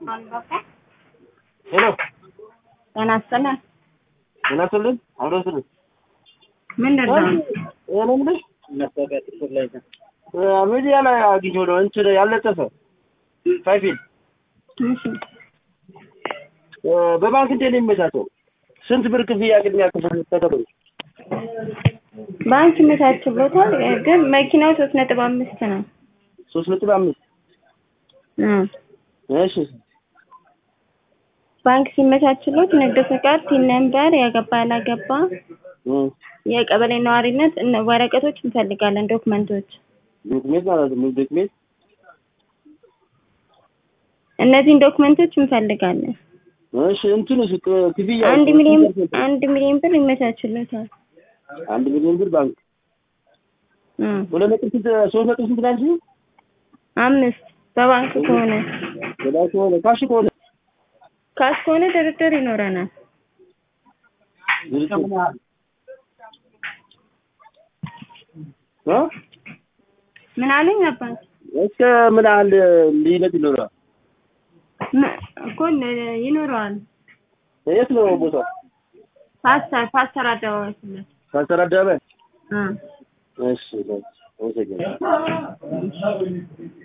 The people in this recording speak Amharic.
ሄሎ ጤና ይስጥልን። ጤና ይስጥልን። አብሮ ይስጥልን። ምን ደርሰው እኔ የምልሽ ሚዲያ ላይ አግኝቼው ነው እንትን ያልለጠፈ ፋይፊል እሺ፣ በባንክ እንዴት ነው የሚመቻቸው? ስንት ብር ክፍያ ቅድሚያ ክፍል ተከፍሎ ባንክ ይመቻችሎታል፣ ግን መኪናው ሶስት ነጥብ አምስት ነው። ሶስት ነጥብ አምስት እ እሺ ባንክ ሲመቻችሎት ንግድ ፍቃድ፣ ቲን ነምበር፣ ያገባ ያላገባ፣ እ የቀበሌ ነዋሪነት እነ- ወረቀቶች እንፈልጋለን፣ ዶክመንቶች። ዶክሜንት ማለት ነው ዶክሜንት እነዚህን ዶክመንቶች እንፈልጋለን። እሺ እንትንስ ክ- ክፍያ አንድ ሚሊዮን አንድ ሚሊዮን ብር ይመቻችሎታል። አንድ ሚሊዮን ብር ባንክ እ ሁለት ነጥብ ስንት ሶስት ነጥብ ስንት ናችሁ? አምስት በባንክ ከሆነ በባንክ ከሆነ ካሽ ከሆነ ካሽ ከሆነ ድርድር ይኖረናል። እ ምን አለኝ አባት እስከ ምን ያህል ልዩነት ይኖረዋል? ም- እኮ ለ- ይኖረዋል። የት ነው ቦታው? ፓስተር ፓስተር አደባባይ ፊት ለፊት ካሰራ አደባባይ። እ እሺ፣ እሺ፣ አመሰግናለሁ።